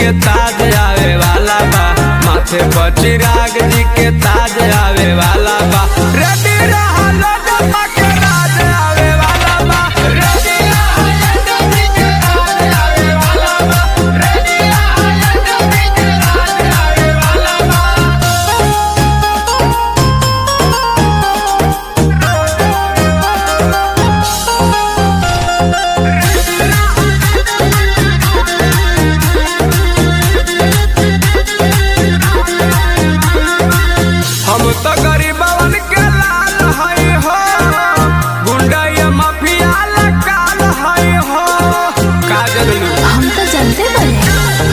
के ताज आवे वाला बा माथे पर चिराग जी के ताज आवे वाला बा रेडी रहलो जब के राज आवे वाला बा रेडी रहलो जब के राज आवे वाला बा रेडी रहलो जब के राज आवे वाला बा हम तो गरीबवन के लाल हई हो गुंडा ये माफिया लकाल हई हो का जगलू हम तो जानते बने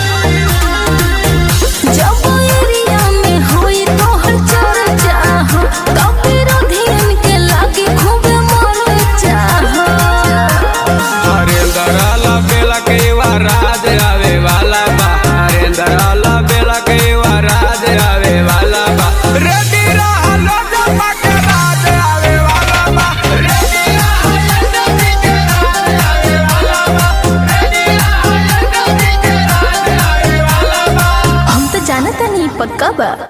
जब एरिया में होई तोहर चर्चा हो तब विरोधियन के लागे खूब मर चाहो हरेंद्र ला बेला के वा राज आवे वाला बा हरेंद्र ला बेला के वा राज आवे वाला बा रेडी रहलो जब के राज आवे वाला बा रेडी रहलो जब के राज आवे वाला बा रेडी रहलो जब के राज आवे वाला बा हम तो जानत नहीं पक्का बा